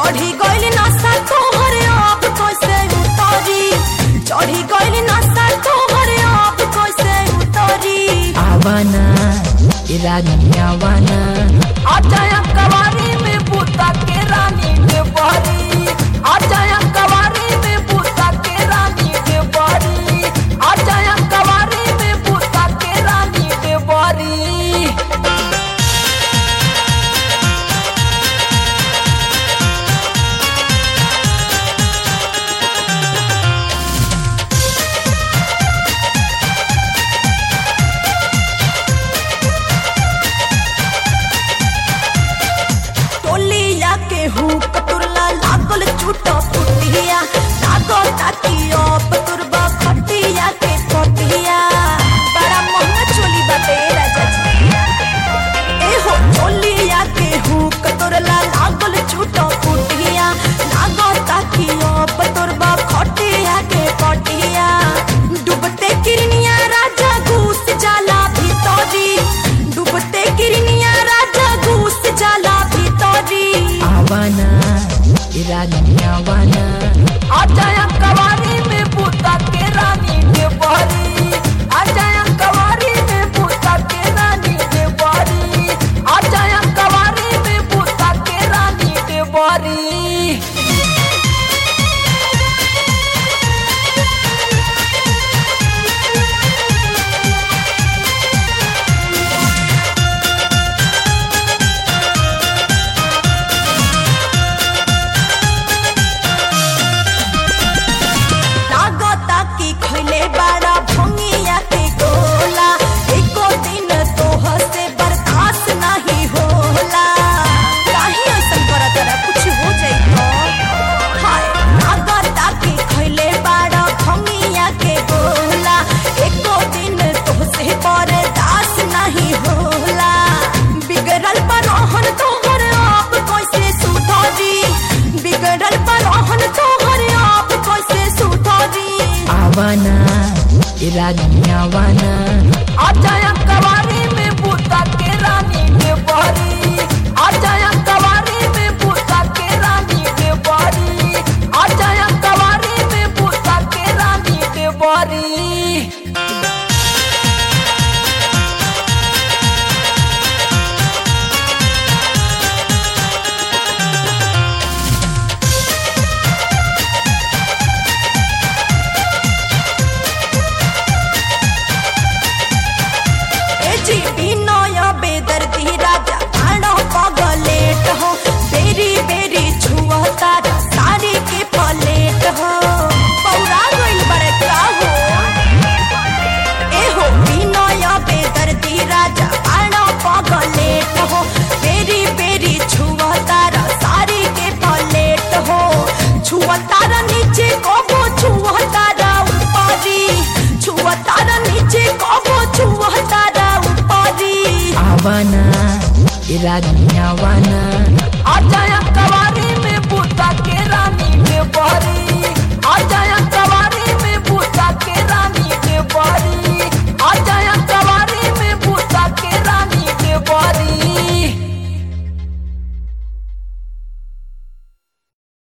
चढ़ी गइल नशा तोहर आप कैसे उतरी चढ़ी गइल नशा तोहर आप कैसे उतरी आवाना ए रानी आवाना आजाया कवारी में बूता के रानी के बहरी आजाया कवारी में बूता के रानी के बहरी आजाया कवारी में बूता के रानी के बहरी टोलिया के हुक तुरला लागल छूटा फुटिया लागो ताकि अब तुरबा खटिया के खटिया बड़ा महंगा चोली बाटे राजा जी ए हो टोलिया के हुक तुरला लागल छूटा फुटिया लागो ताकि अब तुरबा खटिया के खटिया डूबते किरनिया राजा घुस जाला भीतरी डूबते किरनिया राजा घुस जाला भीतरी आवाना ए रानी आवाना आजाया कवारी में बूता के रानी के बहरी आजाया कवारी में बूता के रानी के बहरी आजाया कवारी में बूता के रानी के बहरी लागता कि खैले बड़ा भंगिया के गोला एको दिन तोह से बर्दाश्त नहीं होला काहे ऐसन करत रहा कुछ हो जाई तो हाय लागता कि खैले बड़ा भंगिया के गोला एको दिन तोह से बर्दाश्त नहीं होला बिगड़ल पर रहन तोहर आप कैसे सुधरी बिगड़ल पर रहन तोहर आप कैसे सुधरी आवाना ए रानी आवाना आजाया कवारी में बूता के रानी के बहरी आजाया कवारी में बूता के रानी के बहरी आजाया कवारी में बूता के रानी के बहरी ए जी बिनय बेदर्दी राजा आड़ो पगलेट हो बेरी बेरी छुअता साड़ी के पलेट हो पौरा गइल बड़े का हो ए हो बिनय बेदर्दी राजा आड़ो पगलेट हो बेरी बेरी छुअता साड़ी के पलेट हो छुअता नीचे कबो छुअता ऊपरी छुअता नीचे कबो छुअता ऊपरी आवाना ए रानी आवाना